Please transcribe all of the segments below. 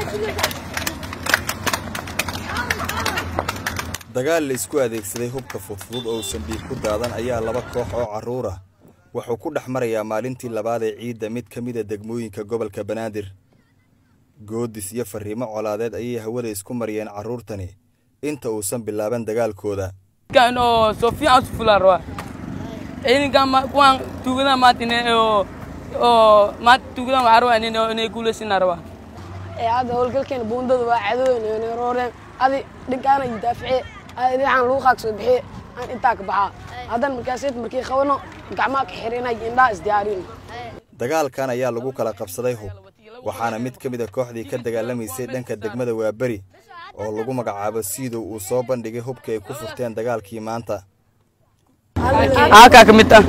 dagaal la isku adeegsaday hubka fudfudud oo uusan dhiig ku daadan ayaa laba koox oo carruur ah wuxuu ku dhex marayaa maalintii labaad ee ciidda mid ka mida degmooyinka gobolka banaadir goodis iyo farriimo colaadeed ayay hawada isku mariyeen carruurtani inta uusan bilaaban dagaalkooda kan oo soo fiican su fulaan rabaa ciidankan ma kuwaan tuugadan maanta inay oo oo maanta tuugadan waxaa rabaa inay inay guulaysanaa rabaa ee hadda howlgalkeena buundada waa cadoweyna inay rooreen adi dhinkaana iyo daafice adi dhinacan lagu qaag soo bixiye aan intaa ka baxaa haddana markaaseed markii qabano gacmaha ka xirinay indhaha isdiyaarin dagaalkan ayaa lagu kala qabsaday hub waxaana mid ka mid a kooxdii ka dagaalamaysay dhanka degmada waaberi oo lagu magacaabo siidow uu soo bandhigay hubka ay ku furteen dagaalkii maanta aakaa ka mid ah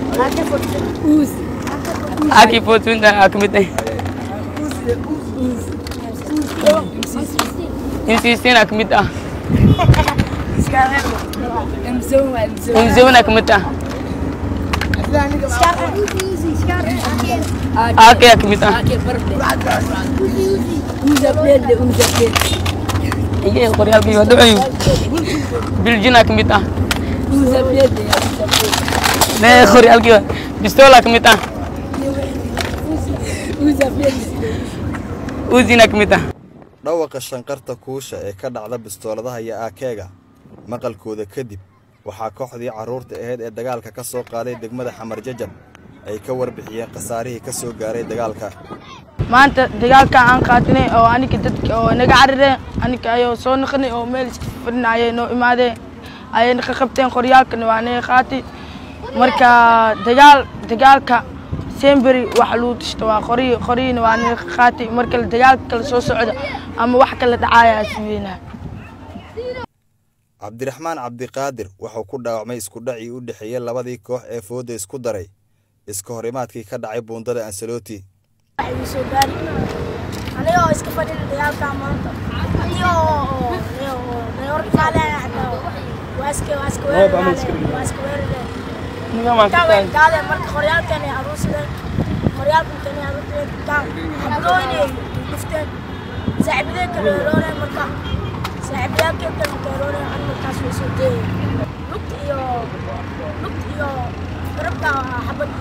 aakii footwinta aa ka mid ah insiistina ka mid ah mzona ka mid ah aakaa ka mid ah iye qoryaalkii waa dhacayu biljina ka mid ah nee qoryaalkii waa bistola ka mid ah uzina ka mid ah dhawaqa shanqarta kuusha ee ka dhacda bistooladaha iyo aakeega maqalkooda kadib waxaa kooxdii carruurta ahayd ee dagaalka ka soo qaaday degmada xamar jajab ay ka warbixiyeen khasaarihii ka soo gaaray dagaalka maanta dagaalka aan qaatinay oo aniga dadka oo naga carireen aniga ayoo soo naqnay oo meel iska fadhinayay noo imaadeen ayay naqa qabteen qoryaalkana waa naga qaatay marka dagaal dagaalka semberi waxa lagu tashto waa qoryi qoryina waa naga qaatay marka dagaalka kale soo socda ama wax kala dhacaaya suweynaa cabdiraxmaan cabdiqaadir wuxuu ku dhaawacmay iskudhacii u dhexeeyey labadii koox ee fooda isku daray iska horimaadkii ka dhacay buundada ansaloti soo gaari aniga oo iska fadhin dagaalka maanta aniga oo nayor kaaleen xataa waa iska waa iska weerareen waa iska weerareen kawen gaadeen marka qoryaalkan ay aruursadeen qoryaalkan kan ay aruursadeen kaan xabadooyin ay dhufteen saaxiibadeen kale rooreen marka saaxiibayaalkeen kale markay rooreen ani markaas way soo deeyeen lugta iyo lugta iyo garabka xabad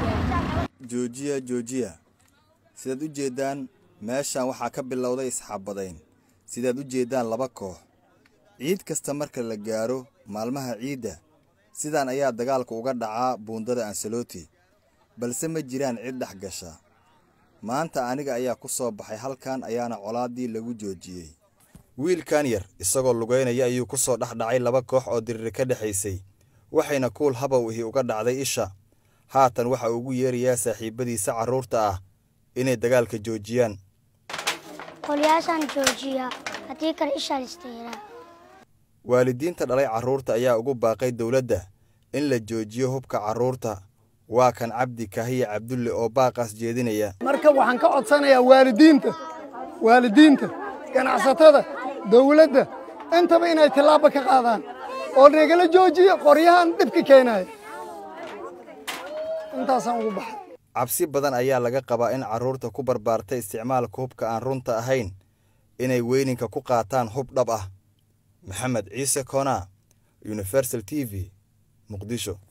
joojiya joojiya sidaad u jeeddaan meeshan waxaa ka bilowday isxabadayn sidaad u jeeddaan laba koox ciid kasta marka la gaaro maalmaha ciidda sidaan ayaa dagaalka uga dhacaa buundada ansaloti balse ma jiraan cid dhex gasha maanta aniga ayaa ku soo baxay halkan ayaana colaaddii lagu joojiyey wiilkan yar isagoo lugaynaya ayuu ku soo dhex dhacay laba koox oo diriri ka dhexaysay waxayna kuul habow ihi uga dhacday isha haatan waxa ugu yeerayaa saaxiibbadiisa carruurta ah inay dagaalka joojiyaan qolyaashaan joojiya haddii kale ishaan istayraa waalidiinta dhalay carruurta ayaa ugu baaqay dowladda in la joojiyo hubka carruurta waa kan cabdi kahiye cabdulle oo baaqaas jeedinaya marka waxaan ka codsanayaa waalidiinta waalidiinta ganacsatada dawladda intaba inay tillaabo ka qaadaan oo nagala joojiyo qoryahan dhibka keenaya intaasaan ugu baxay cabsi badan ayaa laga qabaa in carruurta ku barbaartay isticmaalka hubka aan runta ahayn inay weyninka ku qaataan hub dhab ah maxamed ciise koonaa universal t v muqdisho